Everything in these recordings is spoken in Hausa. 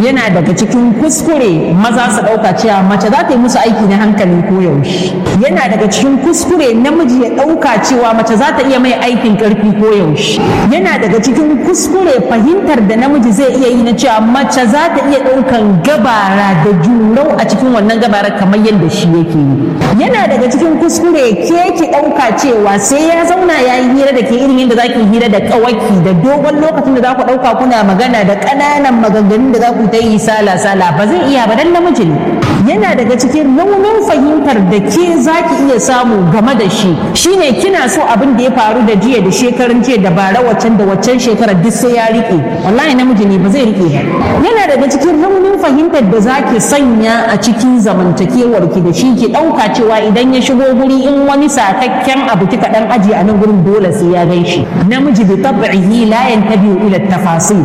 yana daga cikin kuskure maza su ɗauka cewa mace za ta yi musu aiki na hankali ko yaushe yana daga cikin kuskure namiji ya ɗauka cewa mace za ta iya mai aikin ƙarfi ko yaushe yana daga cikin kuskure fahimtar da namiji zai iya yi na cewa mace za ta iya ɗaukan gabara da jurau a cikin wannan gabara kamar yadda shi yake yi yana daga cikin kuskure ke ki ɗauka cewa sai ya zauna ya yi hira da ke irin yadda za ki hira da ƙawaki da dogon lokacin da za ku ɗauka kuna magana da ƙananan maganganun da za ku ta yi sala sala ba zai iya ba dan namiji ne yana daga cikin raunin fahimtar da ke za ki iya samu game da shi shine kina so abin da ya faru da jiya da shekarun jiya da bara waccan da waccan shekarar duk sai ya rike wallahi namiji ne ba zai rike ba yana daga cikin raunin fahimtar da za ki sanya a cikin zamantakewar ki da shi ki ɗauka cewa idan ya shigo guri in wani sakakken abu kika dan aji a nan gurin dole sai ya gan shi namiji bi tab'ihi la yantabi'u ila tafasil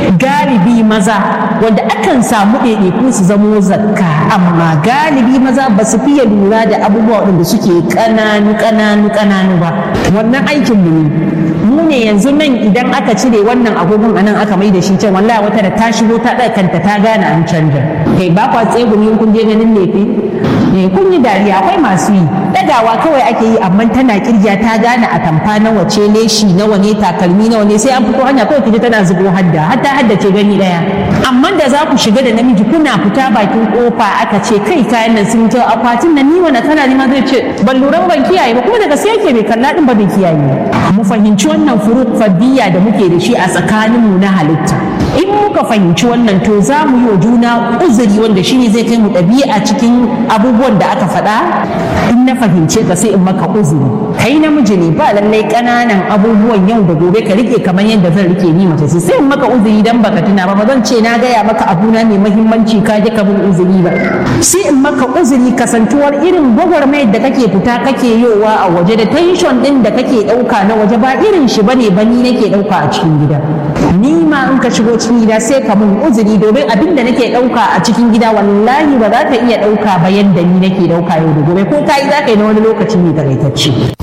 galibi maza wanda akan samu ɗaiɗaiku su zamo zakka amma galibi maza ba su fiye lura da abubuwa waɗanda suke ƙananu ƙananu ƙananu ba wannan aikin mu ne mu ne yanzu nan idan aka cire wannan agogon anan aka mai da shi can wallahi wata da ta shigo ta ɗaga kanta ta gane an canja kai ba kwa tsegumi kun je ganin lefe eh kun yi dariya akwai masu yi dagawa kawai ake yi amma tana kirgiya ta gane a tamfa nawa ce leshi nawa ne takalmi nawa ne sai an fito hanya kawai kije tana zubo hadda hatta hadda ce gani daya amma da za ku shiga da namiji kuna fita bakin kofa aka ce kai kayan nan sun ta akwatin nan ni wani kana ni ma zai ce ban lura ban kiyaye ba kuma daga sai yake bai kalla din ba bai kiyaye mu fahimci wannan furuk fadiyya da muke da shi a tsakaninmu na halitta in muka fahimci wannan to za mu yi wa juna uzuri wanda shine zai kai mu ɗabi'a cikin abubuwan da aka faɗa in na fahimce ka sai in maka uzuri kai namiji ne ba lallai ƙananan abubuwan yau da gobe ka rike kamar yadda zan rike ni mace sai in maka uzuri dan baka tuna ba ba zan ce na gaya maka abuna mai muhimmanci ka ji ka bin uzuri ba sai in maka uzuri kasantuwar irin gwagwarmayar da kake fita kake yowa a waje da tension din da kake ɗauka na waje ba irin shi bane ba ni nake ɗauka a cikin gida ni ma in ka shigo cikin gida sai ka mun uzuri domin abin da nake ɗauka a cikin gida wallahi ba za ka iya ɗauka ba yadda ni nake ɗauka yau da gobe ko ka yi za ka yi na wani lokaci ne takaitacce